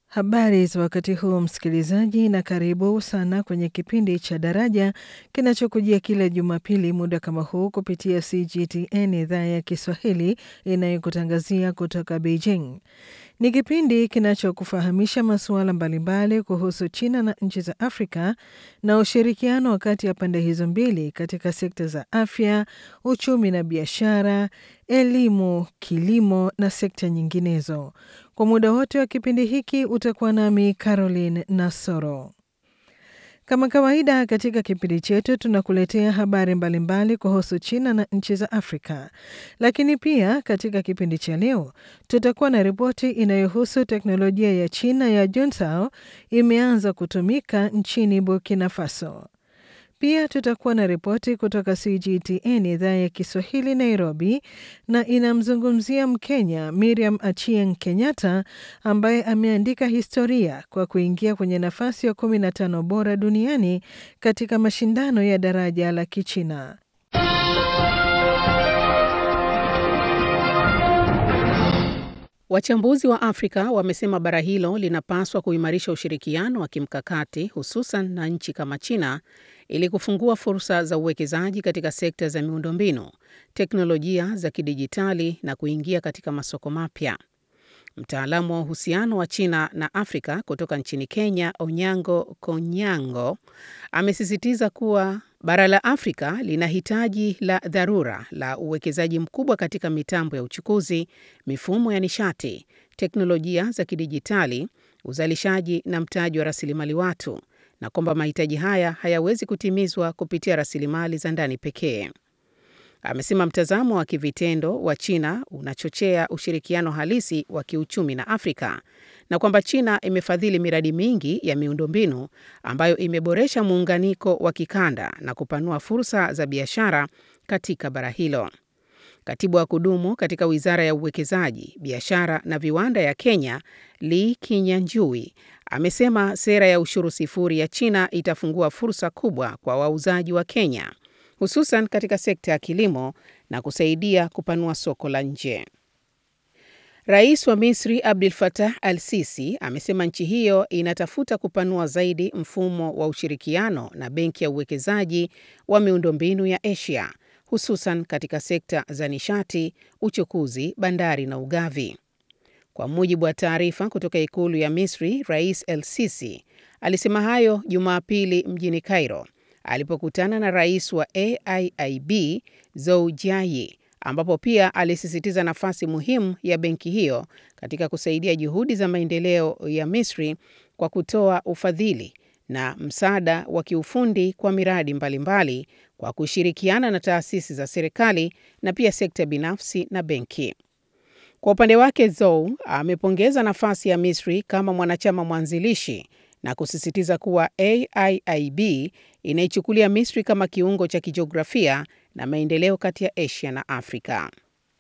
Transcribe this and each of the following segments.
Habari za wakati huu msikilizaji, na karibu sana kwenye kipindi cha Daraja kinachokujia kila Jumapili muda kama huu kupitia CGTN idhaa ya Kiswahili inayokutangazia kutoka Beijing. Ni kipindi kinachokufahamisha masuala mbalimbali kuhusu China na nchi za Afrika na ushirikiano kati ya pande hizo mbili katika sekta za afya, uchumi na biashara, elimu, kilimo na sekta nyinginezo. Kwa muda wote wa kipindi hiki utakuwa nami Caroline Nasoro. Kama kawaida katika kipindi chetu tunakuletea habari mbalimbali kuhusu China na nchi za Afrika, lakini pia katika kipindi cha leo tutakuwa na ripoti inayohusu teknolojia ya China ya Juntao imeanza kutumika nchini Burkina Faso. Pia tutakuwa na ripoti kutoka CGTN idhaa ya Kiswahili Nairobi, na inamzungumzia Mkenya Miriam Achieng Kenyatta ambaye ameandika historia kwa kuingia kwenye nafasi ya 15 bora duniani katika mashindano ya daraja la Kichina. Wachambuzi wa Afrika wamesema bara hilo linapaswa kuimarisha ushirikiano wa kimkakati hususan na nchi kama China ili kufungua fursa za uwekezaji katika sekta za miundombinu, teknolojia za kidijitali na kuingia katika masoko mapya. Mtaalamu wa uhusiano wa China na Afrika kutoka nchini Kenya, Onyango Konyango, amesisitiza kuwa bara la Afrika lina hitaji la dharura la uwekezaji mkubwa katika mitambo ya uchukuzi, mifumo ya nishati, teknolojia za kidijitali, uzalishaji na mtaji wa rasilimali watu, na kwamba mahitaji haya hayawezi kutimizwa kupitia rasilimali za ndani pekee. Amesema mtazamo wa kivitendo wa China unachochea ushirikiano halisi wa kiuchumi na Afrika na kwamba China imefadhili miradi mingi ya miundombinu ambayo imeboresha muunganiko wa kikanda na kupanua fursa za biashara katika bara hilo. Katibu wa kudumu katika Wizara ya Uwekezaji, Biashara na Viwanda ya Kenya, Lee Kinyanjui, amesema sera ya ushuru sifuri ya China itafungua fursa kubwa kwa wauzaji wa Kenya hususan katika sekta ya kilimo na kusaidia kupanua soko la nje. Rais wa Misri Abdel Fattah al-Sisi amesema nchi hiyo inatafuta kupanua zaidi mfumo wa ushirikiano na Benki ya Uwekezaji wa Miundombinu ya Asia hususan katika sekta za nishati, uchukuzi, bandari na ugavi. Kwa mujibu wa taarifa kutoka ikulu ya Misri, Rais el-Sisi alisema hayo Jumapili mjini Cairo alipokutana na rais wa AIIB Zou Jiayi, ambapo pia alisisitiza nafasi muhimu ya benki hiyo katika kusaidia juhudi za maendeleo ya Misri kwa kutoa ufadhili na msaada wa kiufundi kwa miradi mbalimbali mbali, kwa kushirikiana na taasisi za serikali na pia sekta binafsi na benki. Kwa upande wake, Zou amepongeza nafasi ya Misri kama mwanachama mwanzilishi na kusisitiza kuwa AIIB inaichukulia Misri kama kiungo cha kijiografia na maendeleo kati ya Asia na Afrika.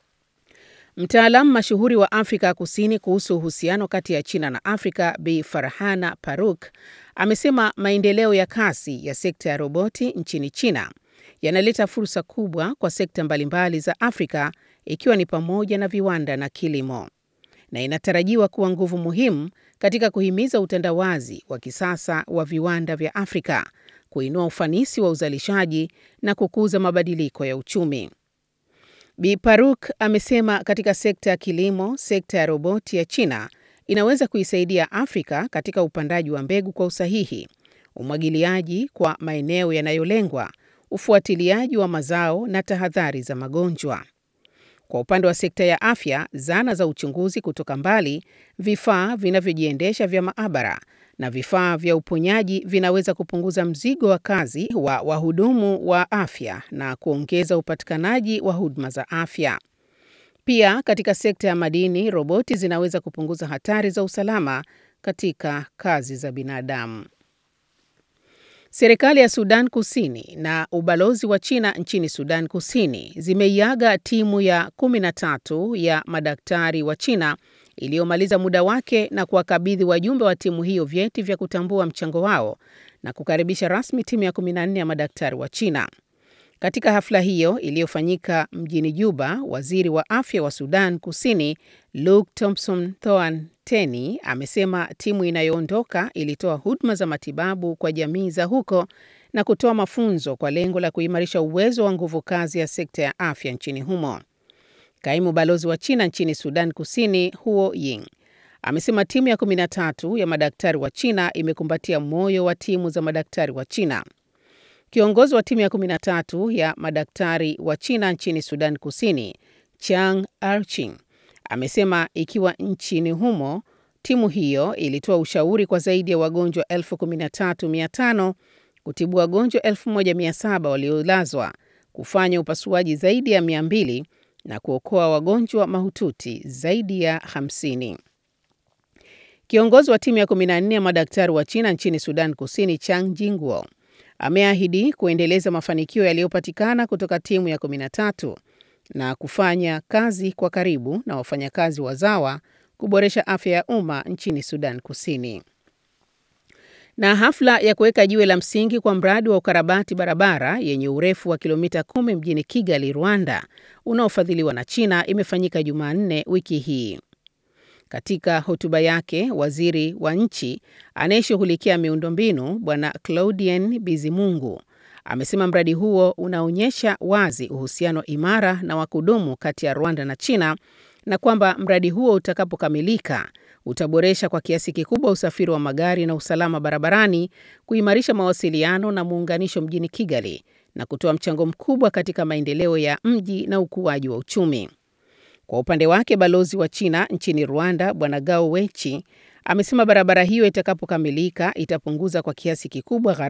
Mtaalamu mashuhuri wa Afrika Kusini kuhusu uhusiano kati ya China na Afrika, Bi Farhana Faruk, amesema maendeleo ya kasi ya sekta ya roboti nchini China yanaleta fursa kubwa kwa sekta mbalimbali za Afrika ikiwa ni pamoja na viwanda na kilimo na inatarajiwa kuwa nguvu muhimu katika kuhimiza utandawazi wa kisasa wa viwanda vya Afrika, kuinua ufanisi wa uzalishaji na kukuza mabadiliko ya uchumi. Bi Paruk amesema katika sekta ya kilimo, sekta ya roboti ya China inaweza kuisaidia Afrika katika upandaji wa mbegu kwa usahihi, umwagiliaji kwa maeneo yanayolengwa, ufuatiliaji wa mazao na tahadhari za magonjwa. Kwa upande wa sekta ya afya, zana za uchunguzi kutoka mbali, vifaa vinavyojiendesha vya maabara na vifaa vya uponyaji vinaweza kupunguza mzigo wa kazi wa wahudumu wa afya na kuongeza upatikanaji wa huduma za afya. Pia katika sekta ya madini, roboti zinaweza kupunguza hatari za usalama katika kazi za binadamu. Serikali ya Sudan Kusini na ubalozi wa China nchini Sudan Kusini zimeiaga timu ya 13 ya madaktari wa China iliyomaliza muda wake na kuwakabidhi wajumbe wa timu hiyo vyeti vya kutambua mchango wao na kukaribisha rasmi timu ya 14 ya madaktari wa China. Katika hafla hiyo iliyofanyika mjini Juba, waziri wa afya wa Sudan Kusini Luke Thompson Thoan Teni amesema timu inayoondoka ilitoa huduma za matibabu kwa jamii za huko na kutoa mafunzo kwa lengo la kuimarisha uwezo wa nguvu kazi ya sekta ya afya nchini humo. Kaimu balozi wa China nchini Sudan Kusini Huo Ying amesema timu ya 13 ya madaktari wa China imekumbatia moyo wa timu za madaktari wa China. Kiongozi wa timu ya 13 ya madaktari wa China nchini Sudan Kusini, Chang Arching, amesema ikiwa nchini humo timu hiyo ilitoa ushauri kwa zaidi ya wagonjwa 13,500 kutibu wagonjwa 1,700 waliolazwa, kufanya upasuaji zaidi ya 200 na kuokoa wagonjwa mahututi zaidi ya 50. Kiongozi wa timu ya 14 ya madaktari wa China nchini Sudan Kusini, Chang Jingwo, ameahidi kuendeleza mafanikio yaliyopatikana kutoka timu ya 13 na kufanya kazi kwa karibu na wafanyakazi wazawa kuboresha afya ya umma nchini Sudan Kusini. Na hafla ya kuweka jiwe la msingi kwa mradi wa ukarabati barabara yenye urefu wa kilomita kumi mjini Kigali, Rwanda, unaofadhiliwa na China imefanyika Jumanne wiki hii. Katika hotuba yake, waziri wa nchi anayeshughulikia miundombinu Bwana Claudien Bizimungu amesema mradi huo unaonyesha wazi uhusiano imara na wa kudumu kati ya Rwanda na China na kwamba mradi huo utakapokamilika utaboresha kwa kiasi kikubwa usafiri wa magari na usalama barabarani, kuimarisha mawasiliano na muunganisho mjini Kigali na kutoa mchango mkubwa katika maendeleo ya mji na ukuaji wa uchumi. Kwa upande wake, balozi wa China nchini Rwanda Bwana Gao Wechi amesema barabara hiyo itakapokamilika itapunguza kwa kiasi kikubwa